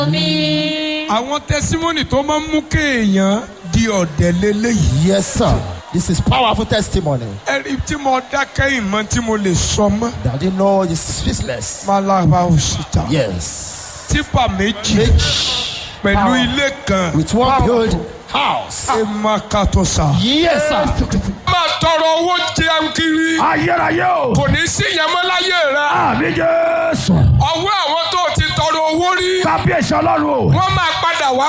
mi. àwọn tẹsímọ́nì tó máa ń mú kéèyàn di ọ̀dẹ̀ lélẹ́yìí. Yes, sir. This is powerful testimony. ẹ̀rí tí mo dákẹ́ ìmọ̀ tí mo lè sọ mọ́. That you know is speechless. malaba òsìta. Yes. tipa méjì Rich pẹ̀lú ilé kan. with one good house. ẹ má kàtó sa. Yes, sir. máa tọrọ owó jẹun kiri. ayérayé o. kò ní sí ìyẹn mọ́ láyé rẹ. àmì jésù. ọwọ́ àwọn tó ti tọrọ owó rí. kábíyèsí ọlọ́run o. wọ́n máa padà wá